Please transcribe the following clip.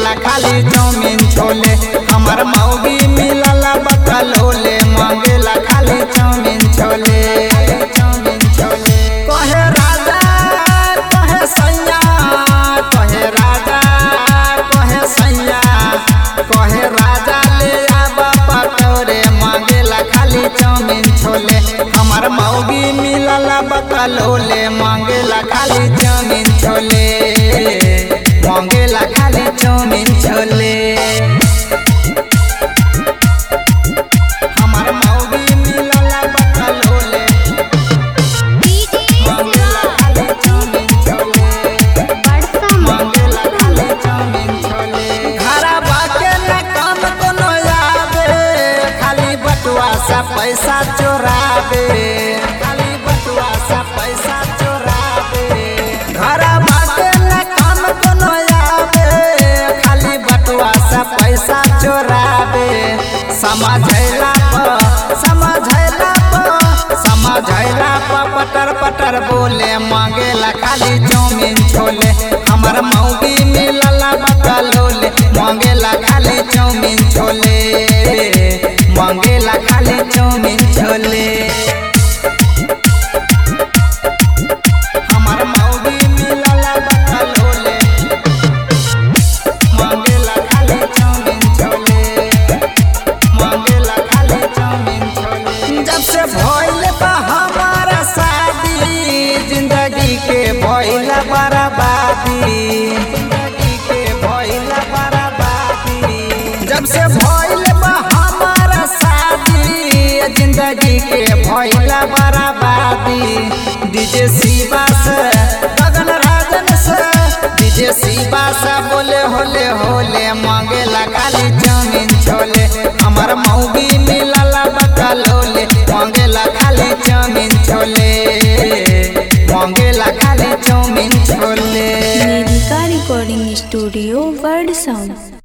मांगेला खाली चाउमीन छोले हमर मौगी मिलला बकलोले मांगेला खाली चाउमीन छोले चाउमीन छोले कहे राजा कहे सैया कहे राजा कहे सैया कहे राजा ले आबा पटोरे मांगेला खाली चाउमीन छोले हमर मौगी मिलला बकलोले मांगेला खाली चाउमीन छोले मांगेला खाली चाउमीन छोले हमर मौगी मिलला बकलोले मांगेला खाली चाउमीन छोले मांगेला खाली चाउमीन छोले घरवा के न काम कोनो आवे खाली बटुआ सा पैसा चोरावे खाली बटुआ सा पैसा चोरावे घरवा के न काम कोनो आवे खाली बटुआ सा पैसा चोरावे समझैला प समझैला प समझैला प पटर पटर बोले मांगेला खाली चाउमीन छोले हमर मौगी मिलला बकलोले मांगेला खाली चाउमीन छोले मांगेला खाली चाउमीन छोले हमर मौगी मिलला बकलोले मांगेला खाली चाउमीन छोले मांगेला खाली चाउमीन छोले जब से भइल बा हमारा शादी जिंदगी के भइल बर्बादी जिंदगी के भइल बर्बादी जब से भइल बा हमारा शादी जिंदगी के भइल बर्बादी डीजे शिवा से गगन राजन से डीजे शिवा से बोले होले होले मांगेला खाली चाउमीन छोले हमर मौगी मिलला बकलोले मांगेला खाली चाउमीन छोले मांगेला खाली चाउमीन छोले मेरिका रिकॉर्डिंग स्टूडियो वर्ड साउंड